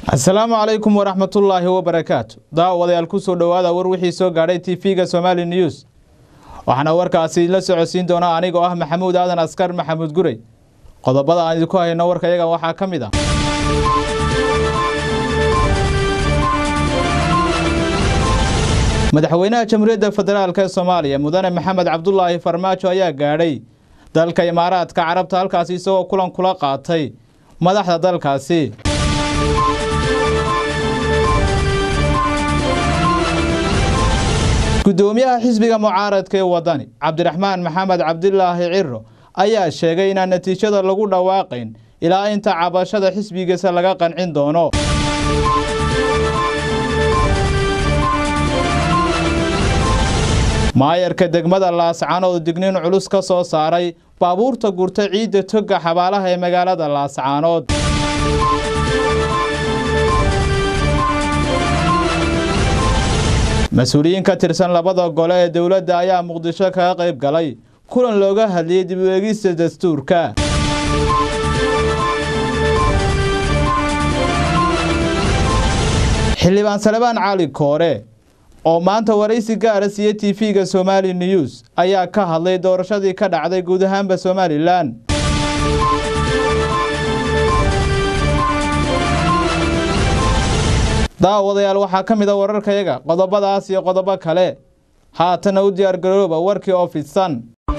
asalaamu calaykum waraxmatullaahi wabarakaatu daawadayaal ku soo dhowaada war wixii soo gaadhay tv-ga somaali news waxaana warkaasi la socodsiin doona anigoo ah maxamuud aadan askar maxamuud gurey qodobada aan idinku hayno warka yaga waxaa ka mid ah madaxweynaha jamhuuriyadda federaalk ee soomaaliya mudane maxamed cabdulaahi farmaajo ayaa gaadhay dalka imaaraadka carabta halkaasi isagoo kulan kula qaatay madaxda dalkaasi gudoomiyaha xisbiga mucaaradka ee wadani cabdiraxmaan maxamed cabdilaahi ciro ayaa sheegay inaan natiijada lagu dhawaaqayn ilaa inta cabashada xisbigiisa laga qancin doono maayarka degmada laascaanood digniin culus ka soo saaray baabuurta gurta ciidda toga xabaalaha ee magaalada laascaanood mas-uuliyiin ka tirsan labada gole ee dowladda ayaa muqdisho kaga qayb galay kulan looga hadlayay dib u eegista dastuurka xildhibaan salebaan cali koore oo maanta waraysi gaara siiye tv-ga somaali news ayaa ka hadlay doorashadii ka dhacday guud ahaanba somalilan daawadayaal waxaa ka mid a wararkayaga qodobadaas iyo qodobo kale haatana u diyaargarooba warkii oo fidsan